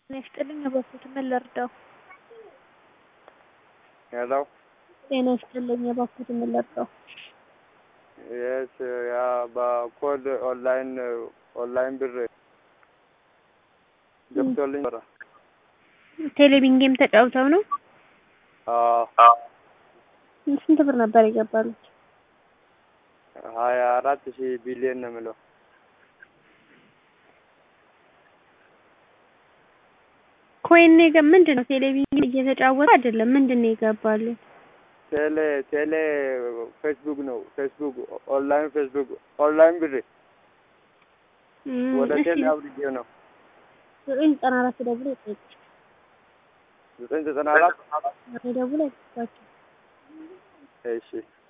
ጤና ይስጥልኝ እባክዎት ምን ልርዳው? ሄሎ ጤና ይስጥልኝ እባክዎት ምን ልርዳው? የስ ያ በኮድ ኦንላይን ኦንላይን ብር ገብቶልኝ ነበረ። ቴሌቪዥን ጌም ተጫውተው ነው? አዎ ስንት ብር ነበር የገባሉት? ሀያ አራት ሺህ ቢሊዮን ነው የምለው። ኮይን ነው የገ ምንድን ነው ቴሌቪዥን እየተጫወተ አይደለም። ምንድን ነው የገባሉት? ቴሌ ቴሌ ፌስቡክ ነው ፌስቡክ ኦንላይን ፌስቡክ ኦንላይን ብር እም፣ ወደ እሺ ቴሌ አውርጄው ነው ዘጠኝ ዘጠና አራት ደውሎ ይጠይቅ ዘጠኝ ዘጠና አራት ደውሎ ይጠይቃቸው። እሺ